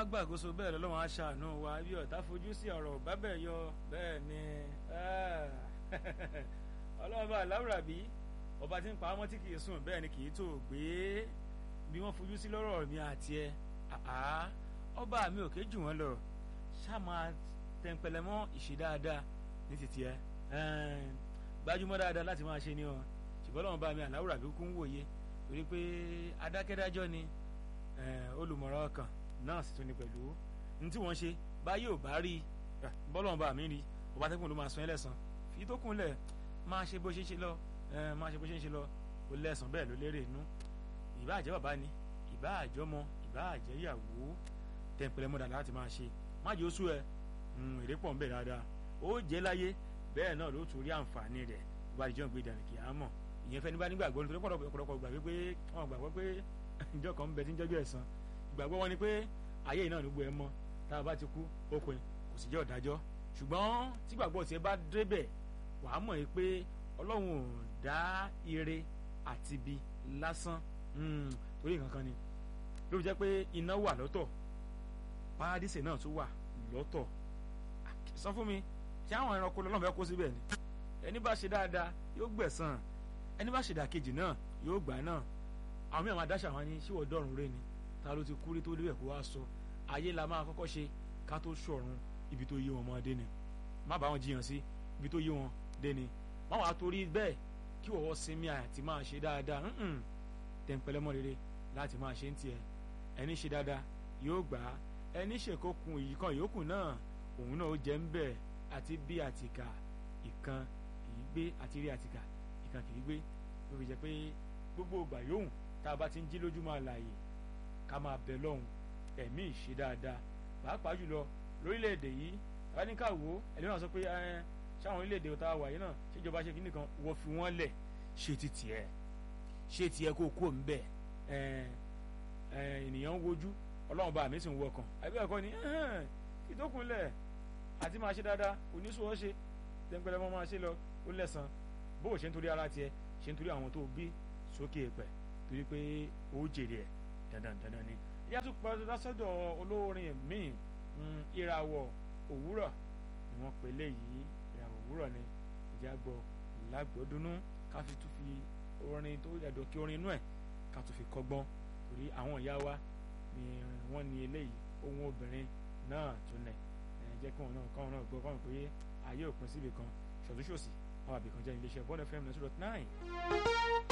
gbàgbóso bẹ́ẹ̀ lọ́lọ́run á ṣàánú wa bí ọ̀tá fojú sí ọ̀rọ̀ bá bẹ̀ yọ bẹ́ẹ̀ ni ọlọ́run bá láwùrábí ọba tí ń pa ọmọ tí kì í sùn bẹ́ẹ̀ ni kì í tó gbé bí wọ́n fojú sí lọ́rọ̀ mi àti ẹ ọba mi ò ké jù wọ́n lọ ṣáà máa tẹ̀ǹpẹ̀lẹ̀ mọ́ ìṣe dáadáa ní títí ẹ gbájúmọ́ dáadáa láti máa ṣe ni ọ ṣùgbọ́n lọ́wọ́n bá mi àláwùrábí kú ń wòye torí pé adákẹ́dájọ́ ni olùmọ̀ràn ọkàn náà sì tún ní pẹ̀lú ní tí wọ́n ṣe báyìí ò bá rí bọ́lọ́wọ́n bá mi rí ọba tẹ́kùn ló máa san ẹlẹ́sàn fi tó kúnlẹ̀ máa ṣe bó ṣe ń ṣe lọ máa ṣe bó ṣe ń ṣe lọ ó lẹ́sàn bẹ́ẹ̀ ló lérè inú ìbá àjẹ́ bàbá ni ìbá àjọmọ ìbá àjẹ́ ìyàwó tẹ̀ǹpẹ̀lẹ̀ mọ́dà láti máa ṣe má jẹ́ oṣù ẹ̀ èrè pọ̀ ń bẹ̀ dáadáa ó jẹ́ láyé bẹ́ẹ̀ náà ló tún rí àǹfààní rẹ̀ wá ìjọ ń gbé dànù kì á mọ̀ ìyẹn fẹ́ nígbà nígbàgbọ́ nítorí pọ̀lọpọ̀ gbàgbé pé wọ́n gbàgbọ́ pé ìjọ kan ń bẹ tí ń jọ́jú ẹ̀san ìgbàgbọ́ wọn ni pé ayé yìí náà ló gbé ẹ mọ́ tá a bá ti kú òpin kò sì jẹ́ ọ̀dájọ́ ṣùgbọ́n tí gbàgbọ́ tiẹ̀ bá débẹ̀ wàá mọ̀ pé ọlọ́run ò dá ire àti ibi lásán torí nǹkan kan ni ló fi jẹ́ pé iná wà lọ́tọ̀ paradíṣe náà tún wà lọ́tọ̀ sọ fún mi ṣé àwọn ẹranko lọ́nà fẹ́ kó síbẹ̀ ni ẹni bá ṣe dáadáa yóò gbẹ̀san ẹni bá ṣe dàkejì náà yóò gbà náà àwọn mìíràn máa dáṣà wọn ní ṣíwọ́ dọ́rùn rẹ ni ta ló ti kú rí tó débẹ̀ kó wá sọ ayé la máa kọ́kọ́ ṣe ká tó ṣọ̀run ibi tó yé wọn mọ́ dé ni má bá wọn jiyàn sí ibi tó yé wọn dé ni má wàá torí bẹ́ẹ̀ kí wọ́n sinmi àti máa ṣe dáadáa tẹ̀ǹpẹ̀lẹ́mọ́ rere láti máa ṣe ń tiẹ̀ ẹni ṣe dáadáa yóò gbà á ẹni ṣèkókun ìyíkan yòókù náà òun náà ó jẹ́ ń bẹ̀ àti bí àtìkà ìkan kìí gbé àti rí àtìkà ìkan kìí gbé ló fi jẹ́ pé gbogbo ìgbà yòówù tá a bá ti ń jí lójú máa láàyè ká máa bẹ lọ́hùn ẹ̀mí ìṣe dáadáa pàápàá jùlọ lórílẹ̀‐èdè yìí tàbá ní ká wò ó ẹ̀lẹ́wọ̀n náà sọ pé ṣáwọn orílẹ̀‐èdè tá a wà yìí náà ṣèjọba ṣe kíní kan wọ́n fi wọ́n lẹ̀ ṣe ti tiẹ̀ ṣe tiẹ̀ kó kó ń bẹ̀ ènìyàn ń wojú ọlọ́run bá mi sì ń wọkàn àbí ẹ̀kọ́ ni ìdókùnlẹ̀ àti máa ṣe dáadáa oníṣòwò ṣe tẹ́ńpẹ́lẹ́ mọ́ máa ṣe lọ ó lẹ́sàn bó o ṣe ń torí ara tiẹ̀ ṣe ń torí àwọn tó bí sókè pẹ̀ torí pé ó jèrè ẹ̀ dandan dandan ni. ìyá tó pa lásọ̀dọ̀ olórin míì ìràwọ̀ òwúrọ̀ ni wọ́n pè léyìí ìràwọ̀ òwúrọ̀ ni ìjà gbọ́ lágbọ́dúnú ká fi tún fi orin tó yàdọ̀ kí orin inú ẹ̀ ká tún fi kọ́gbọ́n torí àwọn ìyá wa ni wọ́n ní eléyìí ohun obìnrin náà tún nẹ̀ jẹ́ kí wọn náà kọ́ wọn náà gbọ́ kọ́ pé ayé òpin síbi kan ṣọ̀túnṣòsì àwọn àbìkan jẹ́ iléeṣẹ́ bọ́ọ̀lù fm nine two dot nine.